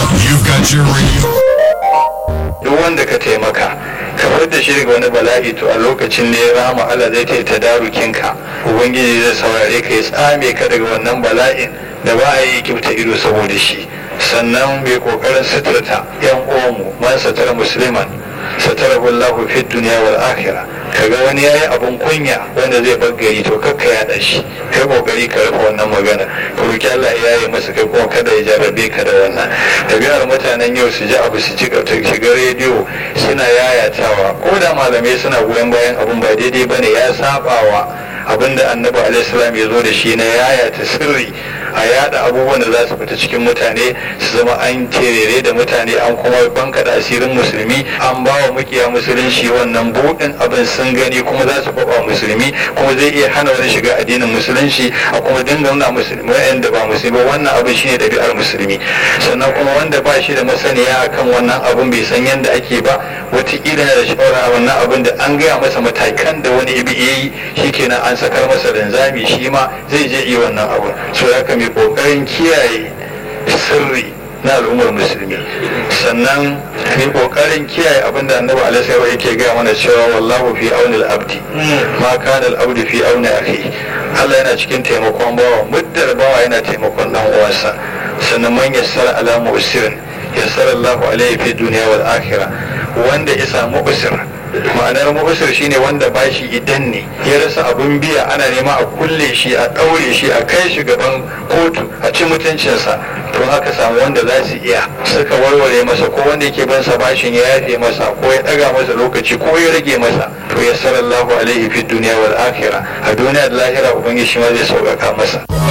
You've got your radio. duk wanda ka taimaka ka da shi daga wani bala'i to a lokacin ne rama Allah zai ta ta darukinka ubangiji zai saurare ka ya tsame ka daga wannan bala'in da ba a yi kifta ido saboda shi sannan mai kokarin suturta yan uwanmu man satara musliman satara wallahu fi dunya wal akhirah kaga wani yayi abun kunya wanda zai baggari to kakka ya shi kai kokari ka rufe wannan magana ka roki Allah ya yi masa kai kuma kada ya jarrabe ka da wannan ɗabi'ar mutanen yau su ji abu su ci shiga rediyo suna yayatawa ko da malamai suna goyon bayan abun ba daidai bane ya sabawa abinda annabi alaihi salam ya zo da shi na yayata sirri a yada abubuwan da za su fita cikin mutane su zama an terere da mutane an kuma banka da asirin musulmi an ba wa mukiya musulunci wannan buɗin abin sun gani kuma za su faɓa musulmi kuma zai iya hana wani shiga addinin musulunci a kuma dinga nuna musulmi wa'anda ba musulmi ba wannan abin shine ɗabi'ar musulmi sannan kuma wanda ba shi da masaniya akan wannan abin bai san yadda ake ba wataƙila yana da shawara wannan abin da an gaya masa matakan da wani ibi ya yi shikenan an sakar masa linzami shi ma zai je yi wannan abin so ya mai kokarin kiyaye sirri na al'ummar musulmi sannan mai kokarin kiyaye abin da annabi alaihi yake gaya mana cewa wallahu fi auni al-abdi ma kana al-abdu fi auni akhi Allah yana cikin taimakon bawa muddar bawa yana taimakon dan uwansa sannan man yassara ala mu'sirin yassara Allahu alaihi fi dunya wal akhirah wanda ya samu usir ma'anar mu'usir shine wanda bashi idan ne ya rasa abun biya ana nema a kulle shi a ɗaure shi a kai shi gaban kotu a ci mutuncinsa to haka samu wanda za su iya suka warware masa ko wanda yake ban sa bashin ya yafe masa ko ya ɗaga masa lokaci ko ya rage masa to ya sallallahu alaihi fi duniya wal akhirah a duniya da lahira ubangiji shi ma zai sauƙaƙa masa